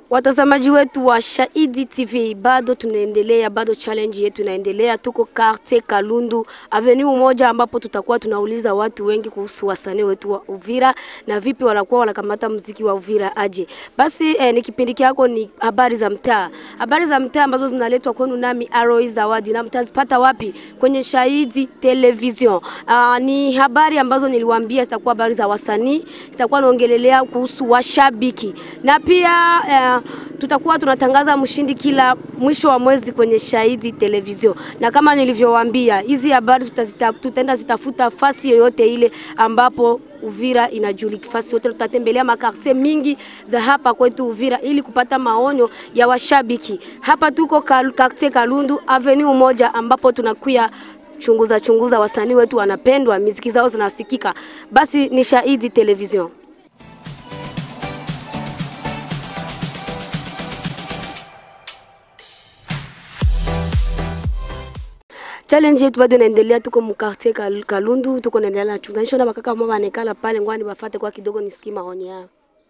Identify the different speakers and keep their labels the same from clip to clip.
Speaker 1: Watazamaji wetu wa Shahidi TV, bado tunaendelea, bado challenge yetu inaendelea. Tuko quartier Kalundu avenue moja, ambapo tutakuwa tunauliza watu wengi kuhusu wasanii wetu wa Uvira na vipi wanakuwa wanakamata mziki wa Uvira aje. Basi eh, ni kipindi kyako ni habari za mtaa, habari za mtaa ambazo zinaletwa kwenu nami Arrow Zawadi, na mtazipata wapi? Kwenye Shahidi Television. Uh, ni habari ambazo niliwaambia zitakuwa habari za wasanii, zitakuwa naongelelea kuhusu washabiki na pia eh, tutakuwa tunatangaza mshindi kila mwisho wa mwezi kwenye Shahidi Television, na kama nilivyowaambia, hizi habari tutazita, tutaenda zitafuta fasi yoyote ile ambapo Uvira inajulika, fasi yote tutatembelea makartie mingi za hapa kwetu Uvira ili kupata maonyo ya washabiki. Hapa tuko kal, kartie Kalundu avenue moja ambapo tunakuya chunguza chunguza wasanii wetu wanapendwa, miziki zao zinasikika. Basi ni Shahidi Television. challenge yetu bado inaendelea, tuko mkartie Kal Kalundu, tuko naendelea na chunganisho na bakaka mwa banekala pale, ngwani bafate kwa kidogo nisikie maoni yao.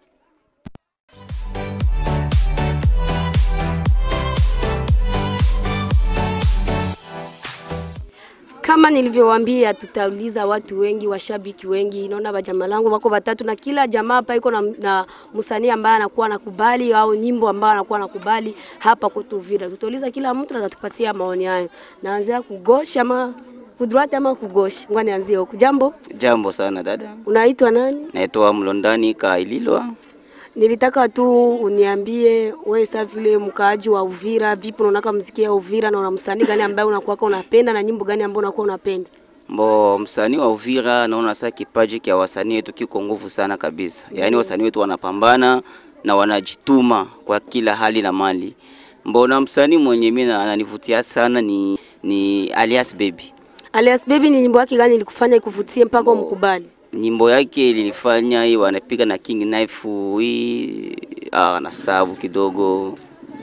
Speaker 1: Kama nilivyowaambia, tutauliza watu wengi, washabiki wengi. Naona bajamaa langu wako watatu, na kila jamaa hapa iko na, na msanii ambaye anakuwa nakubali au nyimbo ambayo anakuwa nakubali hapa kwetu Uvira. Tutauliza kila mtu na atatupatia maoni hayo. Naanzia kugosha ama kudroite ama kugosha? Ngoja nianzie huku. Jambo,
Speaker 2: Jambo sana dada,
Speaker 1: unaitwa nani?
Speaker 2: naitwa Mlondani Kaililwa.
Speaker 1: Nilitaka tu uniambie wewe sasa vile mkaaji wa Uvira, vipi unaonaka muziki ya Uvira na una msanii gani ambaye unakuwa unapenda na nyimbo gani ambayo unakuwa unapenda?
Speaker 2: Mbo msanii wa Uvira, naona sasa kipaji kia wasanii wetu kiko nguvu sana kabisa. Yaani wasanii wetu wanapambana na wanajituma kwa kila hali na mali. Mbona msanii mwenye mimi na- ananivutia sana ni ni Alias Baby.
Speaker 1: Alias Baby ni nyimbo yake gani ilikufanya ikuvutie mpaka umkubali?
Speaker 2: Nyimbo yake ilinifanya hii wanapiga na King Knife hii ah, na sabu kidogo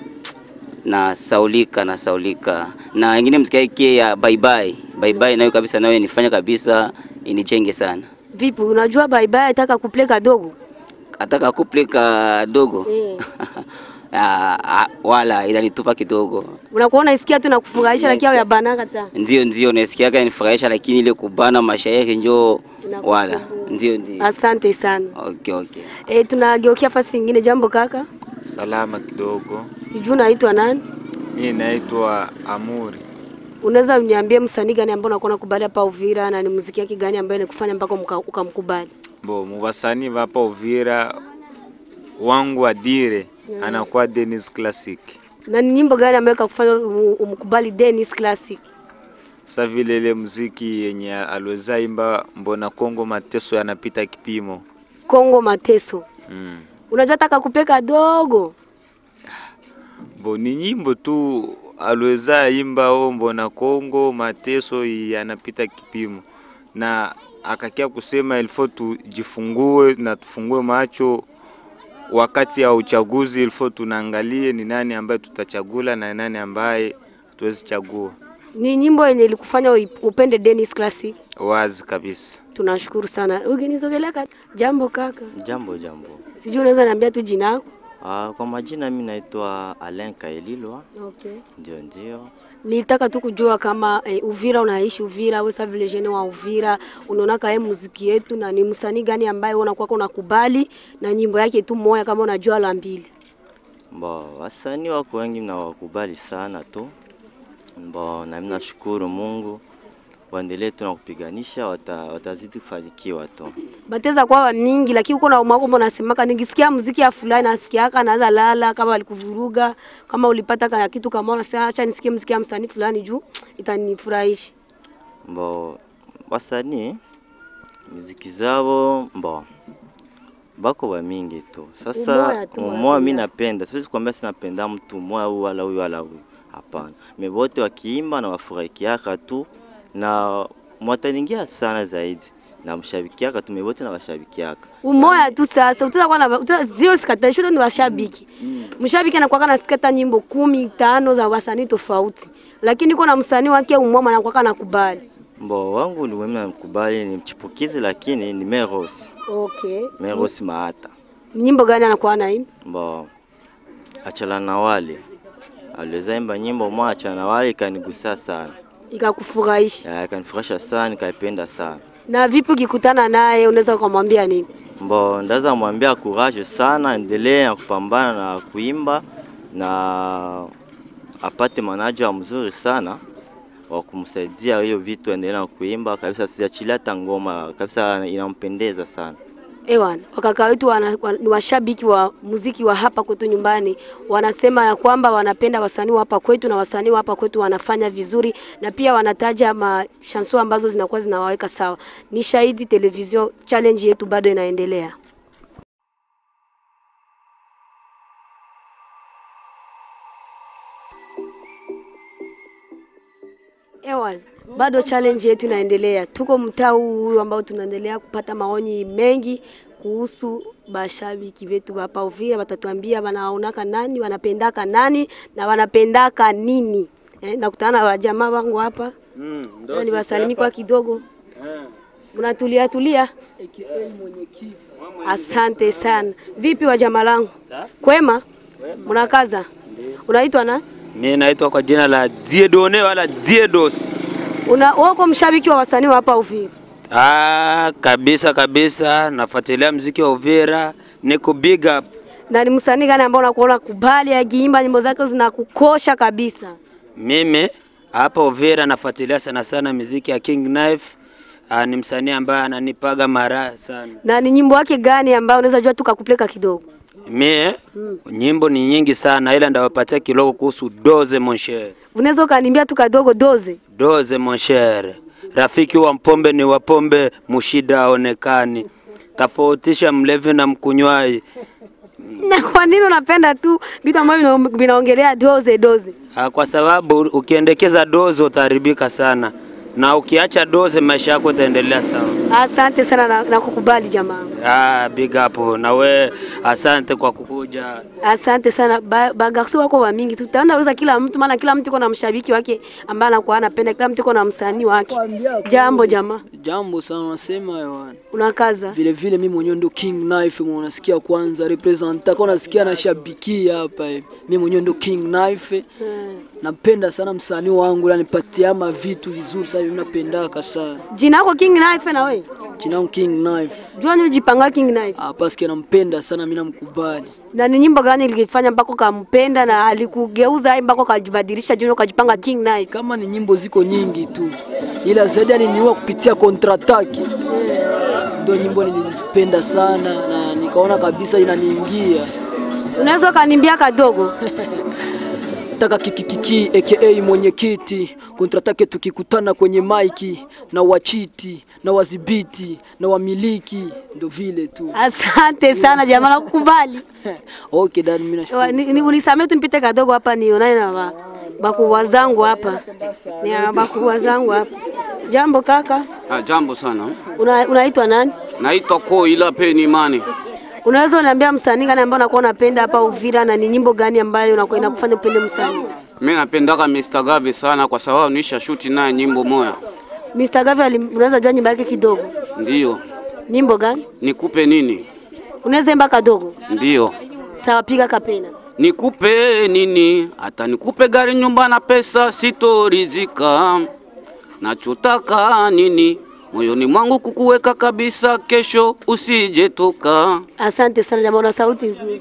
Speaker 2: na saulika na saulika na ingine mziki yake ya bye bye bye bye nayo kabisa nayo inifanya kabisa inijenge sana
Speaker 1: Vipi, unajua bye bye ataka kuplay kadogo?
Speaker 2: ataka kuple kadogo
Speaker 1: Eh.
Speaker 2: ah, ah, wala inanitupa kidogo
Speaker 1: Unakuwa unaisikia tu na kufurahisha lakini au ya banaka ta.
Speaker 2: ndio ndio nasikiaga inifurahisha lakini ile kubana mashairi njo
Speaker 1: Inakusumbua.
Speaker 2: wala ndio ndio
Speaker 1: Asante sana.
Speaker 2: okay okay
Speaker 1: Eh, tunageukia fasi nyingine. Jambo kaka,
Speaker 3: Salama kidogo.
Speaker 1: sijui unaitwa nani?
Speaker 3: Mimi naitwa Amuri.
Speaker 1: Unaweza uniambie msanii gani ambao unakuwa unakubali hapa Uvira na ni muziki yake gani ambaye ilikufanya mpaka muka- ukamkubali?
Speaker 3: Bo mubasanii vapa Uvira wangu adire anakuwa Dennis Classic.
Speaker 1: Na ni nyimbo gani ambayo ikakufanya um- umkubali Dennis Classic?
Speaker 3: Sa vile ile muziki yenye aliweza imba mbona Kongo mateso yanapita kipimo.
Speaker 1: Kongo Mateso.
Speaker 3: Mm.
Speaker 1: Unajua taka kupe kadogo.
Speaker 3: Bo ni nyimbo tu aliweza imba o mbona Kongo mateso yanapita kipimo, na akakia kusema ilifo tujifungue na tufungue macho wakati ya uchaguzi, ilifo tunaangalie ni nani ambaye tutachagula na nani ambaye tuwezi chagua.
Speaker 1: Ni nyimbo yenye ilikufanya ui- upende Dennis Classic.
Speaker 3: Wazi kabisa.
Speaker 1: Tunashukuru sana. Ukinisogelea kaka. Jambo kaka.
Speaker 4: Jambo jambo.
Speaker 1: Sijui unaweza niambia tu jina lako?
Speaker 4: Ah, kwa majina mimi naitwa Alain Kaelilwa.
Speaker 1: Okay.
Speaker 4: Ndio ndio.
Speaker 1: Nilitaka tu kujua kama eh, Uvira unaishi Uvira, wewe sasa vile jene wa Uvira, unaona kae muziki yetu na ni msanii gani ambaye unakuwa unakubali na nyimbo yake tu moja kama unajua la mbili.
Speaker 4: Bo, wasanii wako wengi nawakubali sana tu. Bo, na mimi nashukuru Mungu. Waendelee tu na kupiganisha, wata, watazidi kufanikiwa tu.
Speaker 1: Bateza kwa mingi lakini uko na umako unasemaka nikisikia muziki ya fulani nasikiaka naanza lala kama alikuvuruga kama ulipata kana kitu kama unasema acha nisikie muziki ya msanii fulani juu itanifurahisha.
Speaker 4: Bo, wasanii muziki zao bo bako ba mingi tu.
Speaker 1: Umoya
Speaker 4: Sasa
Speaker 1: tu
Speaker 4: umoja
Speaker 1: wanapenda.
Speaker 4: mimi napenda, siwezi kuambia sinapenda mtu mmoja huyu wala huyu wala huyu, hapana. Me wote wakiimba na wafurahikiaka tu na mwataningia sana zaidi na mshabikiaka tu, me wote na washabikiaka
Speaker 1: Umoya tu sasa utakuwa na uta zio sikata shoto ni washabiki. Mshabiki anakuwa na sikata nyimbo kumi tano za wasanii tofauti. Lakini kuna msanii wake umwama anakuwa anakubali.
Speaker 4: Mbo wangu ni mimi namkubali, ni mchipukizi lakini ni Meros,
Speaker 1: Okay.
Speaker 4: Meros Maata.
Speaker 1: Nyimbo gani anakuwa naimba?
Speaker 4: Mbo Achala na wale aliweza imba nyimbo moja Achala na wale ikanigusa sana,
Speaker 1: Ikakufurahisha?
Speaker 4: Ya, ikanifurahisha sana, nikaipenda sana.
Speaker 1: Na vipi ukikutana naye unaweza kumwambia nini?
Speaker 4: Mbo ndaza mwambia courage sana, endelee na kupambana na kuimba na apate manager mzuri sana wa kumsaidia hiyo vitu, endelee na kuimba kabisa, siachilia hata ngoma kabisa, inampendeza sana.
Speaker 1: Ewan, wakaka wetu wana, wa, ni washabiki wa muziki wa hapa kwetu nyumbani, wanasema ya kwamba wanapenda wasanii wa hapa kwetu na wasanii wa hapa kwetu wanafanya vizuri, na pia wanataja mashanso ambazo zinakuwa zinawaweka sawa. Ni Shahidi Television, challenge yetu bado inaendelea. Ewan, bado challenge yetu inaendelea. Tuko mtaa huu huu ambao tunaendelea kupata maoni mengi kuhusu bashabiki wetu hapa Uvira. Watatuambia wanaonaka nani, wanapendaka nani na wanapendaka nini. Eh, nakutana na wajamaa wangu hapa
Speaker 5: Mm,
Speaker 1: ni wasalimi kwa kidogo, mnatulia tulia. Asante sana. Vipi wajamaa langu, kwema? Mnakaza? Unaitwa na
Speaker 5: Mimi naitwa kwa jina la Diedone wala Diedos.
Speaker 1: una wako mshabiki wa wasanii wa hapa Uvira?
Speaker 5: Ah, kabisa kabisa, nafuatilia mziki wa Uvira, niko big up.
Speaker 1: na ni msanii gani ambao unakuona kubali akiimba nyimbo zake zinakukosha kabisa?
Speaker 5: Mimi hapa Uvira nafuatilia sana sana miziki ya King Knife. Ah, ni msanii ambaye ananipaga mara sana.
Speaker 1: Na ni nyimbo yake gani ambayo unaweza jua tukakupeleka kidogo?
Speaker 5: Mie nyimbo ni nyingi sana, ila ndawapatia kidogo kuhusu Doze mon cher.
Speaker 1: Unaweza ukaniambia tu kadogo doze?
Speaker 5: Doze mon cher, rafiki wa mpombe ni wa pombe, mushida aonekani, tofautisha mlevi na mkunywaji.
Speaker 1: Na kwa nini unapenda tu vitu ambavyo vina- vinaongelea doze doze?
Speaker 5: Ah, kwa sababu ukiendekeza doze utaharibika sana, na ukiacha doze maisha yako itaendelea sawa.
Speaker 1: Asante sana na, na kukubali jamaa.
Speaker 5: Ah, big up na we, asante kwa kukuja.
Speaker 1: Asante sana ba, bagarsi wako wa mingi, tutaenda uliza kila mtu, maana kila mtu iko na mshabiki wake ambaye anakuwa anapenda, kila mtu iko na msanii wake. Jambo jamaa,
Speaker 6: Jambo sana unasema yaani.
Speaker 1: unakaza
Speaker 6: Vile vile mimi mwenyewe ndo King Knife mwenye unasikia kwanza representa kwa unasikia nashabikia hapa hivi. Mimi mwenyewe ndo King Knife. Napenda sana msanii wangu ananipatia ama vitu vizuri sana mimi napendaka sana.
Speaker 1: jina yako King Knife na wewe
Speaker 6: Jina langu King Knife.
Speaker 1: jua nini jipanga King Knife
Speaker 6: Ah, paske nampenda sana mimi namkubali.
Speaker 1: na ni nyimbo gani ilikifanya mpaka kampenda na alikugeuza mpaka kajibadilisha jina ukajipanga King Knife?
Speaker 6: Kama ni nyimbo ziko nyingi tu. Ila zaidi aliniua kupitia kontrataki. Ndio nyimbo nilizipenda sana na nikaona kabisa inaniingia.
Speaker 1: Unaweza ukaniambia kadogo?
Speaker 6: taka kikikiki aka mwenyekiti kontratake tukikutana kwenye maiki na wachiti na wadhibiti na wamiliki ndo vile tu
Speaker 1: Asante sana jamaa, nakukubali.
Speaker 6: okay dad mimi nashukuru
Speaker 1: Wa- ni- ni- Unisamee tu nipite kadogo hapa nionane na ba- bakubwa zangu hapa, ni bakubwa zangu hapa. Jambo kaka,
Speaker 7: Ah, jambo sana.
Speaker 1: Una- unaitwa nani?
Speaker 7: Naitwa Koila Peni Mane.
Speaker 1: Unaweza uniambia msanii gani ambao unakuwa unapenda hapa Uvira na ni nyimbo gani ambayo unakuwa inakufanya upende msanii?
Speaker 7: Mimi napendaka Mr. Gavi sana kwa sababu nisha shuti naye nyimbo moya.
Speaker 1: Mr. Gavi ali- unaweza jua nyimbo yake kidogo?
Speaker 7: Ndiyo.
Speaker 1: Nyimbo gani?
Speaker 7: Nikupe nini?
Speaker 1: Unaweza imba kadogo?
Speaker 7: Ndiyo.
Speaker 1: Sawa, piga kapena.
Speaker 7: Nikupe nini? Hata nikupe gari, nyumba na pesa, sitorizika. Nachotaka nini? Moyoni mwangu kukuweka kabisa, kesho usijetoka.
Speaker 1: Asante sana jamaa, una sauti nzuri.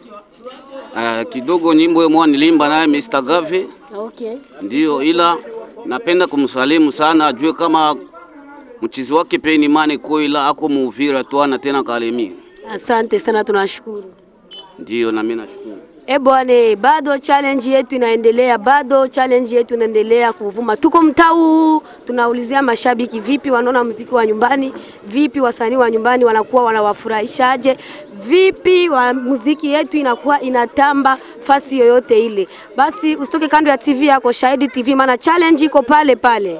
Speaker 7: Uh, kidogo nyimbo mwa nilimba naye Mr. Gavi.
Speaker 1: Okay.
Speaker 7: Ndiyo, ila napenda kumsalimu sana, ajue kama mchizi wake Peni Mane Koila ako Muvira tu ana tena Kalemi.
Speaker 1: Asante sana, tunashukuru.
Speaker 7: Ndiyo, na mimi nashukuru.
Speaker 1: E bwana, bado challenge yetu inaendelea, bado challenge yetu inaendelea kuvuma. Tuko mtaa huu tunaulizia mashabiki, vipi wanaona muziki wa nyumbani, vipi wasanii wa nyumbani wanakuwa wanawafurahishaje, vipi wa muziki yetu inakuwa inatamba fasi yoyote ile. Basi usitoke kando ya TV yako Shahidi TV, maana challenge iko pale pale.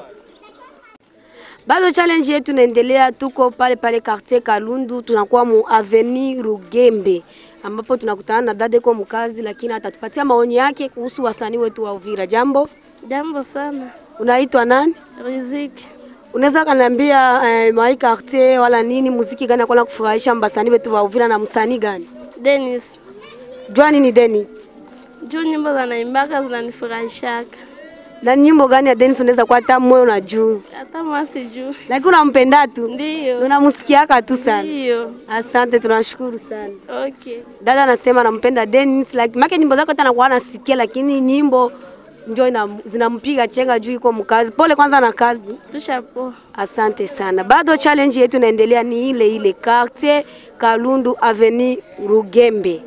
Speaker 1: Bado challenge yetu inaendelea, tuko pale pale quartier Kalundu, tunakuwa mu avenue Rugembe ambapo tunakutana na dada iko mkazi, lakini atatupatia maoni yake kuhusu wasanii wetu wa Uvira. Jambo,
Speaker 8: Jambo sana.
Speaker 1: unaitwa nani?
Speaker 8: Riziki.
Speaker 1: Unaweza kaniambia eh, mai quartier wala nini, muziki gani akona kufurahisha mbasanii wetu wa Uvira na msanii gani?
Speaker 8: Dennis.
Speaker 1: Jua nini Dennis?
Speaker 8: juu nyimbo za naimbaka zinanifurahishaka,
Speaker 1: Na nyimbo gani ya Dennis unaweza kuwa hata moyo na juu,
Speaker 8: hata mwasi juu.
Speaker 1: lakini unampenda tu,
Speaker 8: Ndiyo,
Speaker 1: unamsikiaka tu sana.
Speaker 8: ndiyo.
Speaker 1: Asante, tunashukuru sana.
Speaker 8: Okay.
Speaker 1: Dada anasema anampenda Dennis, like make nyimbo zake hata anakuwa anasikia, lakini nyimbo ndio ina- zinampiga chenga juu iko mkazi. Pole kwanza na kazi.
Speaker 8: Tushapoa.
Speaker 1: Asante sana. Bado challenge yetu inaendelea ni ile ile quartier Kalundu Avenue Rugembe.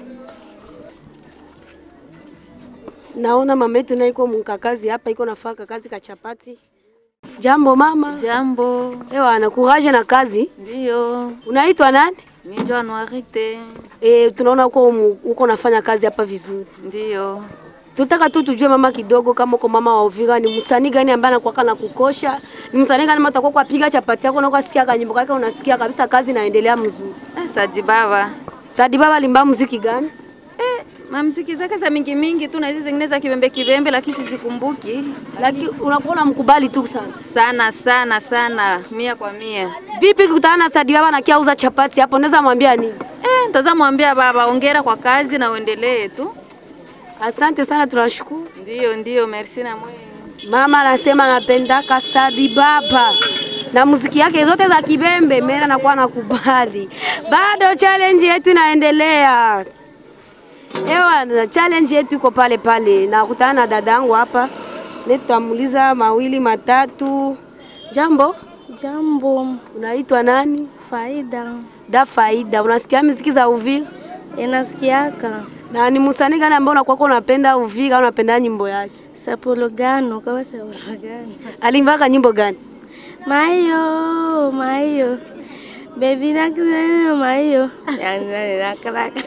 Speaker 1: Naona mama yetu naye iko mkakazi hapa, iko nafaka kazi ka chapati. Jambo mama.
Speaker 9: Jambo.
Speaker 1: Ewa, na courage na kazi.
Speaker 9: Ndio.
Speaker 1: Unaitwa nani?
Speaker 9: Mimi ndio Anuarite.
Speaker 1: E, tunaona uko mu- uko nafanya kazi hapa vizuri.
Speaker 9: Ndio.
Speaker 1: Tutaka tu tujue mama kidogo, kama uko mama wa Uvira, ni msanii gani ambaye anakuwa na kukosha? Ni msanii gani ambaye utakuwa kupiga chapati yako na ukasikia kanyimbo kake, unasikia kabisa kazi inaendelea mzuri.
Speaker 9: Eh, Sadi Baba.
Speaker 1: Sadi Baba alimba muziki gani?
Speaker 9: Mamziki zake za mingi mingi tu na hizi zingine za kibembe kibembe lakini sizikumbuki.
Speaker 1: Lakini unakuwa unamkubali tu sana.
Speaker 9: Sana sana sana mia kwa mia.
Speaker 1: Vipi kukutana na Sadi Baba na kiauza chapati hapo, unaweza mwambia nini?
Speaker 9: Eh, ntazamwambia baba ongera kwa kazi na uendelee tu.
Speaker 1: Asante sana, tunashukuru.
Speaker 9: Ndio ndio, merci na mwe.
Speaker 1: Mama anasema anapendaka Sadi Baba na muziki yake zote za kibembe, mera nakuwa nakubali. Bado challenge yetu inaendelea. Ewa, na challenge yetu iko pale pale. Nakutana na dadangu hapa, nitamuuliza mawili matatu. Jambo,
Speaker 8: Jambo.
Speaker 1: unaitwa nani?
Speaker 8: Faida.
Speaker 1: Da Faida, unasikia muziki za Uvira?
Speaker 8: Inasikiaka.
Speaker 1: Na ni msanii gani ambao unakuwa unapenda Uvira, unapenda nyimbo yake?
Speaker 8: Sapologano kama sapologano.
Speaker 1: Alimbaka nyimbo gani?
Speaker 8: Mayo, mayo. Baby nakuzana mayo. Yani nakalaka.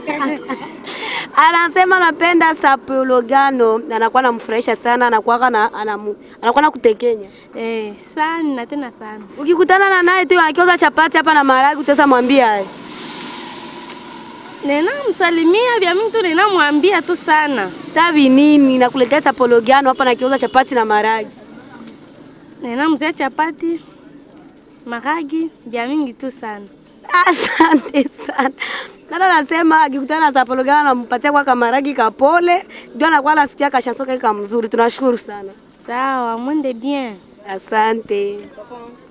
Speaker 1: Anasema anapenda sapologano, anakuwa anamfurahisha sana, anakuwa na anamu, anakuwa na kutekenya.
Speaker 8: Eh, sana tena sana.
Speaker 1: Ukikutana na naye tu akioza chapati hapa na maharagwe, utaweza mwambia aye.
Speaker 8: Nena msalimia vya mtu nena mwambia tu sana.
Speaker 1: Sabi nini nakuletea sapologano hapa na kiuza chapati na maharagwe.
Speaker 8: Nena mzee chapati. Maragi vya mingi tu sana.
Speaker 1: Asante sana. Dada anasema akikutana na sapologano anampatia kwa kamaragi kapole, ndio anakuwa anasikia kashansoka kama mzuri. Tunashukuru sana.
Speaker 8: Sawa, mwende bien.
Speaker 1: Asante.